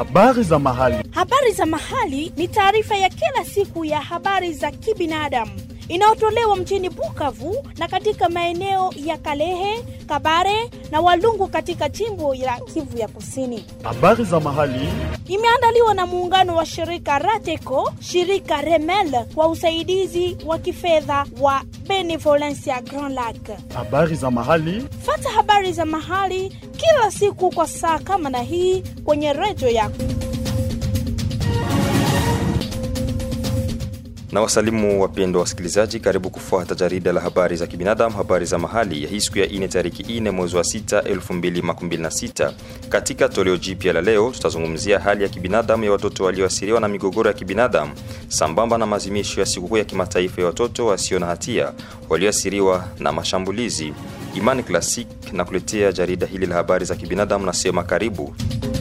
Habari za mahali. Habari za mahali ni taarifa ya kila siku ya habari za kibinadamu inayotolewa mjini Bukavu na katika maeneo ya Kalehe, Kabare na Walungu katika jimbo la Kivu ya Kusini. Habari za mahali. Imeandaliwa na muungano wa shirika Rateco, shirika Remel kwa usaidizi wa kifedha wa Benevolencia Grand Lac. Habari za mahali. Fata habari za mahali kila siku kwa saa kama na hii kwenye redio yako. na wasalimu wapendwa wasikilizaji, karibu kufuata jarida la habari za kibinadamu, habari za mahali ya hii siku ya ine tariki ine mwezi wa sita 2026. Katika toleo jipya la leo, tutazungumzia hali ya kibinadamu ya watoto walioasiriwa na migogoro ya kibinadamu sambamba na maadhimisho ya sikukuu ya kimataifa ya watoto wasio na hatia walioasiriwa na mashambulizi. Imani Classic na kuletea jarida hili la habari za kibinadamu, nasema karibu.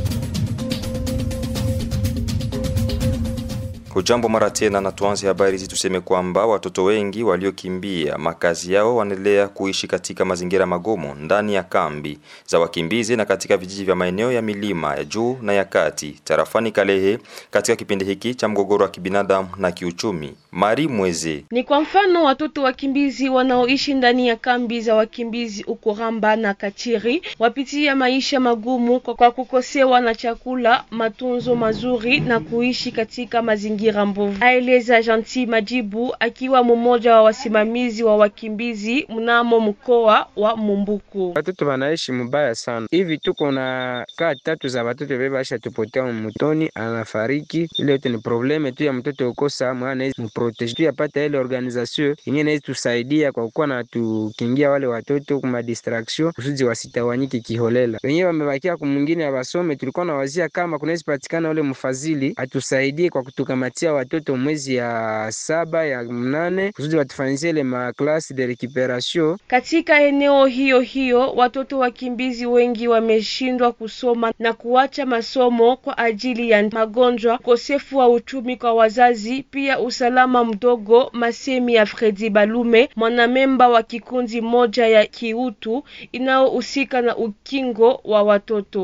Hujambo mara tena, na tuanze habari hizi tuseme kwamba watoto wengi waliokimbia makazi yao wanaendelea kuishi katika mazingira magumu ndani ya kambi za wakimbizi na katika vijiji vya maeneo ya milima ya juu na ya kati tarafani Kalehe katika kipindi hiki cha mgogoro wa kibinadamu na kiuchumi. Mari Mweze ni kwa mfano watoto wakimbizi wanaoishi ndani ya kambi za wakimbizi uko Ramba na Kachiri wapitia maisha magumu kwa kukosewa na chakula, matunzo mazuri na kuishi katika mazingira mbovu. Aeleza Gentil Majibu akiwa mmoja wa wasimamizi wa wakimbizi mnamo mkoa wa Mumbuku. Watoto wanaishi mubaya sana hivi, tuko na kaa tatu za watoto beba asha tupotea mutoni, anafariki. Ile yote ni probleme tu ya mtoto ukosa mwana mprotege tu yapata ile organisation yenyewe inaweza tusaidia kwa kuwa na tukingia wale watoto kuma distraction kusudi wasitawanyike kiholela. Wenyewe wamebakia kumwingine awasome, tulikuwa na wazia kama kunaweza patikana ule mfadhili atusaidie kwa kutukamatia watoto mwezi ya saba ya mnane kusudi watufanyizie ile maklasi de recuperation. Katika eneo hiyo hiyo watoto wakimbizi wengi wameshindwa kusoma na kuacha masomo kwa ajili ya magonjwa, ukosefu wa uchumi kwa wazazi, pia usalama mdogo. Masemi ya Fredi Balume, mwanamemba wa kikundi moja ya kiutu inayohusika na ukingo wa watoto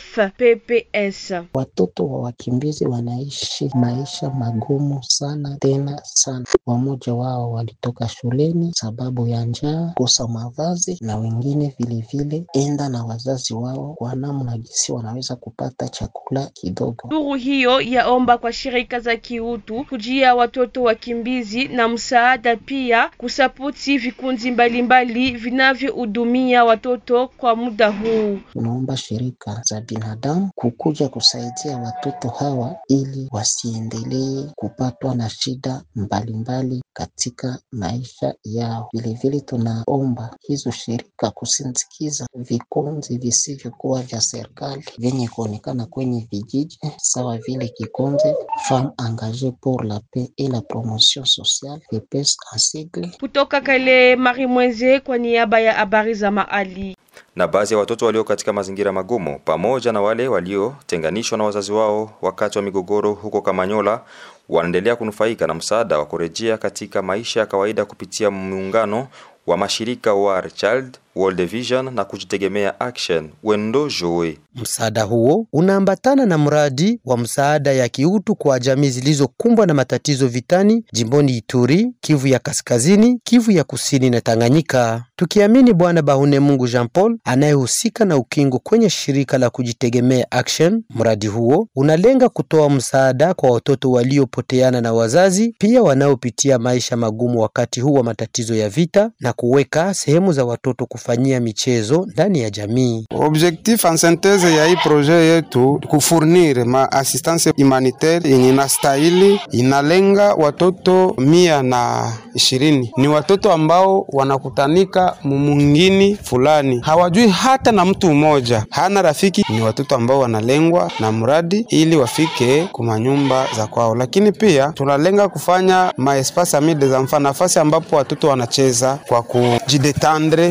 FPPS. Watoto wa wakimbizi wanaishi maisha magumu sana tena sana. Wamoja wao walitoka shuleni sababu ya njaa, kosa mavazi, na wengine vilevile enda na wazazi wao kwa namna gisi wanaweza kupata chakula kidogo. Duru hiyo yaomba kwa shirika za kiutu kujia watoto wakimbizi na msaada, pia kusapoti vikundi mbalimbali vinavyohudumia watoto kwa muda huu. Tunaomba shirika za binadamu kukuja kusaidia watoto hawa ili wasiendelee kupatwa na shida mbalimbali katika maisha yao. Vilevile tunaomba hizo shirika kusindikiza vikundi visivyokuwa vya serikali vyenye kuonekana kwenye vijiji sawa vile kikundi Femme Engagee pour la Paix et la Promotion Sociale FEPES en sigle. Kutoka Kale, Mari Mweze kwa niaba ya habari za mahali na baadhi ya watoto walio katika mazingira magumu pamoja na wale waliotenganishwa na wazazi wao wakati wa migogoro huko Kamanyola wanaendelea kunufaika na msaada wa kurejea katika maisha ya kawaida kupitia muungano wa mashirika War Child, World Vision na kujitegemea Action Wendo Joe. Msaada huo unaambatana na mradi wa msaada ya kiutu kwa jamii zilizokumbwa na matatizo vitani jimboni Ituri, Kivu ya Kaskazini, Kivu ya Kusini na Tanganyika. Tukiamini Bwana Bahune Mungu Jean Paul anayehusika na ukingo kwenye shirika la kujitegemea Action, mradi huo unalenga kutoa msaada kwa watoto waliopoteana na wazazi, pia wanaopitia maisha magumu wakati huu wa matatizo ya vita na kuweka sehemu za watoto kufanyia michezo ndani ya jamii. Objectif en synthese ya hii projet yetu kufurnir ma assistance humanitaire yenye inastahili, inalenga watoto mia na ishirini. Ni watoto ambao wanakutanika mumungini fulani, hawajui hata na mtu mmoja, hana rafiki. Ni watoto ambao wanalengwa na mradi ili wafike kumanyumba za kwao, lakini pia tunalenga kufanya maespace amide za mfano, nafasi ambapo watoto wanacheza kwa kujidetendre, kwa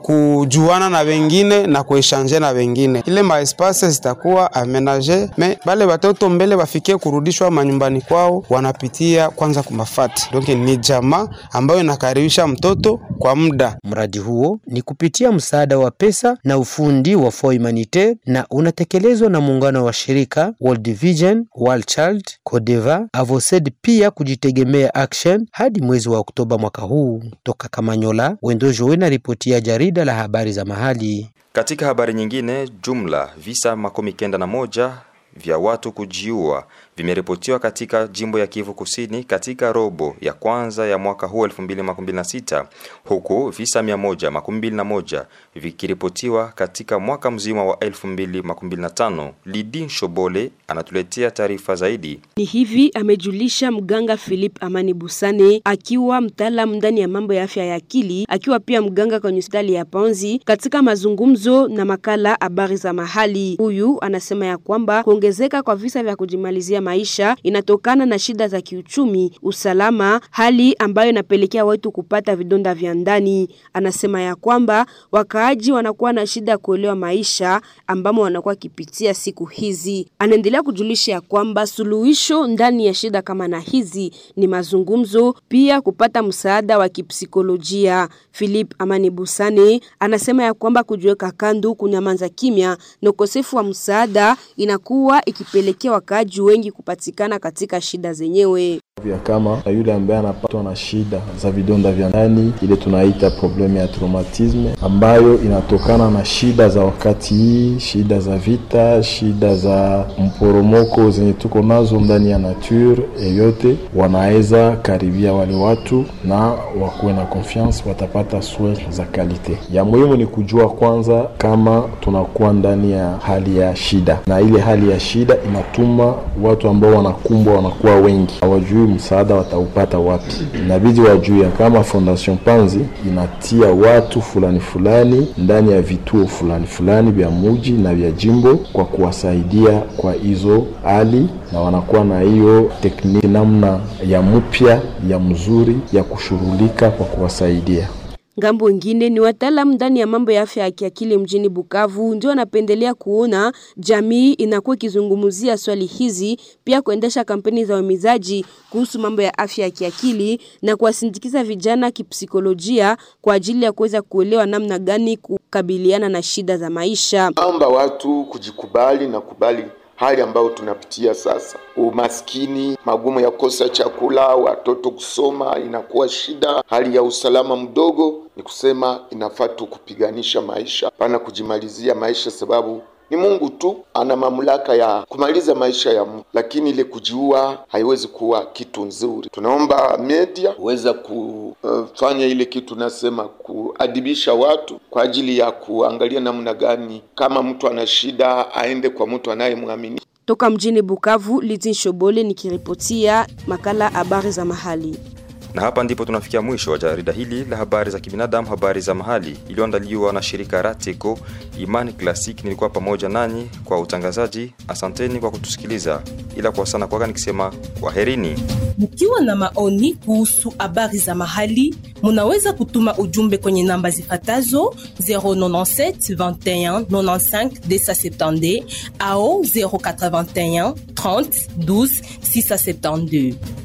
kujuana na wengine na kueshange na wengine. Ile maespase zitakuwa amenage me bale batoto mbele bafikie kurudishwa manyumbani kwao, wanapitia kwanza kumafati. Donc ni jamaa ambayo inakaribisha mtoto kwa muda. Mradi huo ni kupitia msaada wa pesa na ufundi wa Fonds Humanitaire na unatekelezwa na muungano wa shirika World Vision, World Child, Codeva, Avoced pia kujitegemea Action hadi mwezi wa Oktoba mwaka huu. Toka Kamanyola, Wendo Joe na ripoti ya jarida la habari za mahali. Katika habari nyingine, jumla visa makumi kenda na moja vya watu kujiua vimeripotiwa katika jimbo ya Kivu Kusini katika robo ya kwanza ya mwaka huu 2026 huku visa 121 vikiripotiwa katika mwaka mzima wa 2025. Lidin Shobole anatuletea taarifa zaidi. Ni hivi amejulisha mganga Philip Amani Busane akiwa mtaalamu ndani ya mambo ya afya ya akili, akiwa pia mganga kwenye hospitali ya Panzi katika mazungumzo na makala habari za mahali. Huyu anasema ya kwamba kuongezeka kwa visa vya kujimalizia maisha inatokana na shida za kiuchumi, usalama, hali ambayo inapelekea watu kupata vidonda vya ndani. Anasema ya kwamba wakaaji wanakuwa na shida ya kuelewa maisha ambamo wanakuwa kipitia siku hizi. Anaendelea kujulisha ya kwamba suluhisho ndani ya shida kama na hizi ni mazungumzo, pia kupata msaada wa kipsikolojia. Philip Amani Busane anasema ya kwamba kujiweka kando, kunyamanza kimya na ukosefu wa msaada inakuwa ikipelekea wakaaji wengi kupatikana katika shida zenyewe vya kama yule ambaye anapatwa na shida za vidonda vya ndani, ile tunaita problemu ya traumatisme, ambayo inatokana na shida za wakati hii, shida za vita, shida za mporomoko zenye tuko nazo ndani ya nature yeyote, wanaweza karibia wale watu na wakuwe na confiance, watapata soin za kalite. Ya muhimu ni kujua kwanza kama tunakuwa ndani ya hali ya shida, na ile hali ya shida inatuma watu ambao wanakumbwa wanakuwa wengi, hawajui msaada wataupata wapi. Inabidi wajue kama Fondation Panzi inatia watu fulani fulani ndani ya vituo fulani fulani vya muji na vya jimbo kwa kuwasaidia kwa hizo hali, na wanakuwa na hiyo tekniki namna ya mpya ya mzuri ya kushughulika kwa kuwasaidia. Ngambo ingine ni wataalamu ndani ya mambo ya afya ya kiakili mjini Bukavu ndio wanapendelea kuona jamii inakuwa ikizungumzia swali hizi, pia kuendesha kampeni za uhimizaji kuhusu mambo ya afya ya kiakili na kuwasindikiza vijana kipsikolojia kwa ajili ya kuweza kuelewa namna gani kukabiliana na shida za maisha. Naomba watu kujikubali na kubali hali ambayo tunapitia sasa, umaskini, magumu ya kukosa chakula, watoto kusoma inakuwa shida, hali ya usalama mdogo. Ni kusema inafaa tu kupiganisha maisha, pana kujimalizia maisha, sababu ni Mungu tu ana mamlaka ya kumaliza maisha ya mtu, lakini ile kujiua haiwezi kuwa kitu nzuri. Tunaomba media weza kufanya ile kitu nasema kuadibisha watu kwa ajili ya kuangalia namna gani kama mtu ana shida aende kwa mtu anayemwamini. Toka mjini Bukavu, Litin Shobole nikiripotia makala habari za mahali. Na hapa ndipo tunafikia mwisho wa jarida hili la habari za kibinadamu, habari za mahali iliyoandaliwa na shirika Rateco Imani Classic. Nilikuwa pamoja nanyi kwa utangazaji. Asanteni kwa kutusikiliza, ila kwa sana kwaga nikisema kwaherini. Mkiwa na maoni kuhusu habari za mahali, munaweza kutuma ujumbe kwenye namba zifatazo 097 21 95 270 au 081 30 12 672.